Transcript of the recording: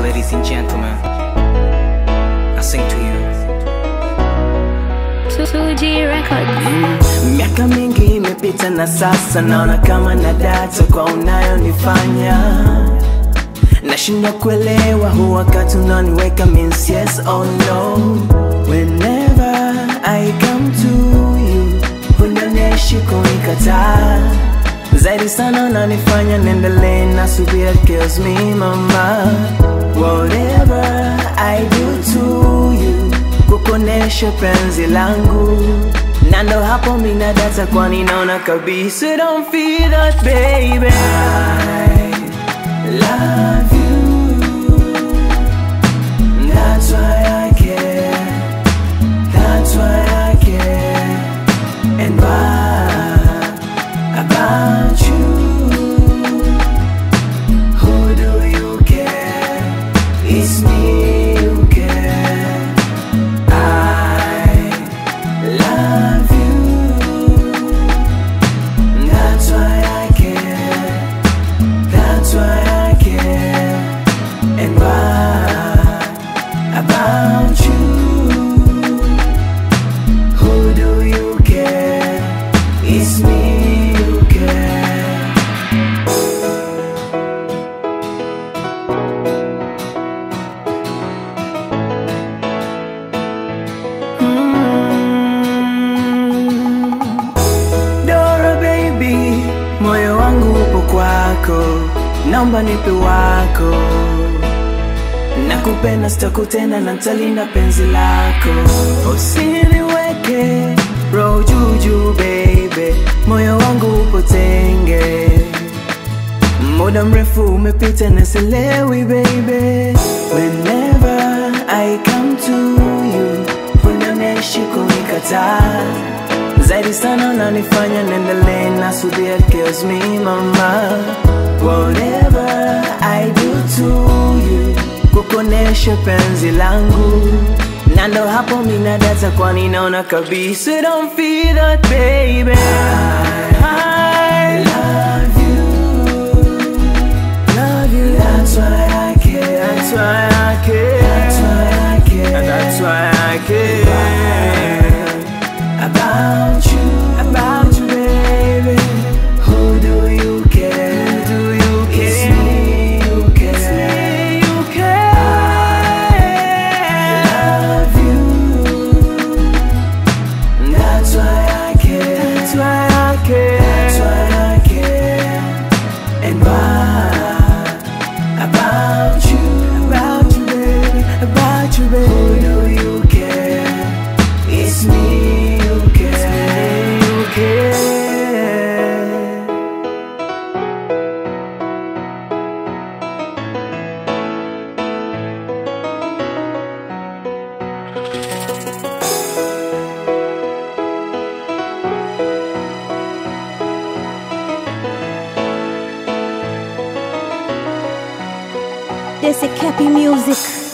ladies and gentlemen, I sing to you. 2G Records. Miaka mingi imepita na sasa naona kama na data kwa unayonifanya nashindwa kuelewa huu wakati unaniweka means yes or no whenever I come to you hunioneshi kunikataa zaidi sana unanifanya niendelee na subira kills me mama whatever I do to you kukonesha penzi langu na ndo hapo mina data kwani naona kabisa don't feel that baby I love you that's why I care that's why I care and why about you who do you care it's me you care I love you. That's why I care. That's why I care. And why about you? Who do you care? It's me you care. Dora baby, moyo wangu upo kwako, naomba nipe wako. Nakupenda sitakutenda na nitalinda penzi lako, usiniweke roho juu juu baby, moyo wangu upo tenge. Muda mrefu umepita na sielewi baby, whenever I come to you, unioneshi kunikataa zaidi sana unanifanya niendelee na subira kills me mama whatever I do to you kukonesha penzi langu na ndo hapo mina data kwani naona kabisa don't feel that baby I love you love you that's why I care that's why I care that's why I care that's why I care about you, about you, baby. Who do you care? Who do you care? It's me you care. It's me you care. I love you. That's why I care. That's why I care. That's why I care. And why about you, about you, baby, about you, baby. Who do you care? It's me you care. It's me you care. This is Cappy Music.